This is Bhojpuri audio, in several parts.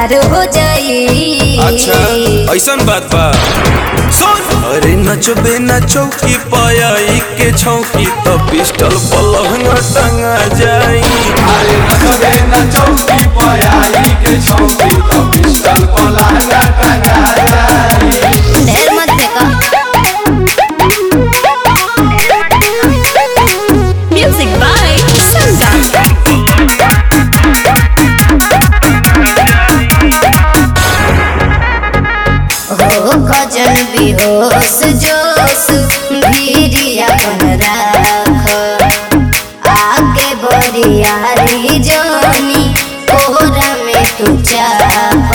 फरार हो जाई अच्छा ऐसन बात बा सुन अरे नचबे ना चौकी पायाई के छौकी तो पिस्टल पलहंगा टंगा जाई अरे नचबे न चौकी पयाई के चौकी तो पिस्टल पलांगा टंगा जाई ढेर मत देखा म्यूजिक बाय संगम हो खजन बेहोश जोश भीरिया बन राख आगे बरियारी जोनी कोहरा में तू चाह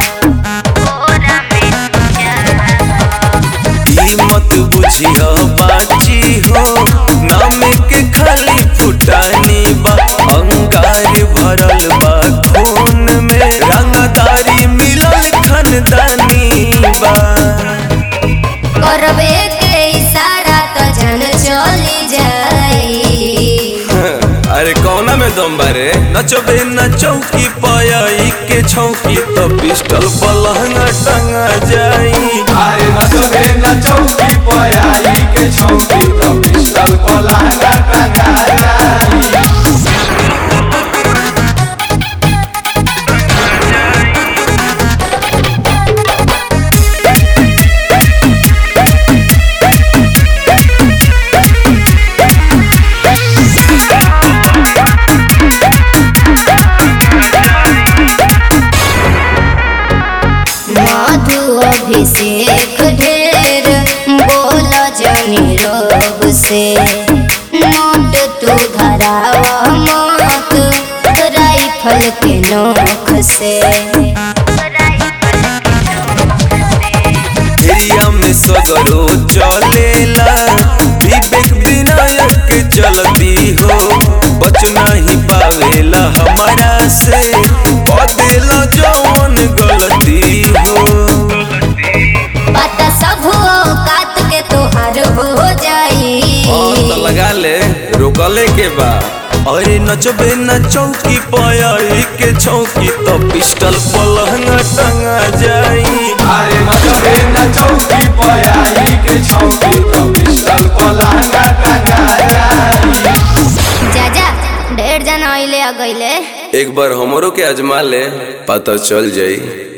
ई मत बुझिया बाची हो नाम के खाली फुटानी बा अंगार भरल बा खून में रंगदारी मिलल खानदानी बा करबे के इशारा तो जन चली जाई अरे कौना में दम बारे नचबे न चौकी पायाई के छौकी तो पिस्टल पलहंगा टंगा जाई अरे नचबे न चौकी पयाई के चौकी तो पिस्टल पलांगा टंगा जाई मधु अभिषेक ढेर बोल जनी रोग से नोट तू धरावा मत राइफल के नोख से एरिया में सगरो चलेला विवेक विनायक चलती हो बच नहीं पावेला हमारा से बदेला जौन गलती हो पता सब औकात के तोहार हो जाई और तो लगा ले रोकले के बा अरे नचबे न चौकी पायाई के चौकी तो पिस्टल पलहंगा टंगा जाई अरे नचबे न चौकी पयाई के चौकी तो पिस्टल पलांगा टंगा जाई जा जा ढेर जना अइले आ गइले एक बार हमरो के आजमा ले पता चल जाई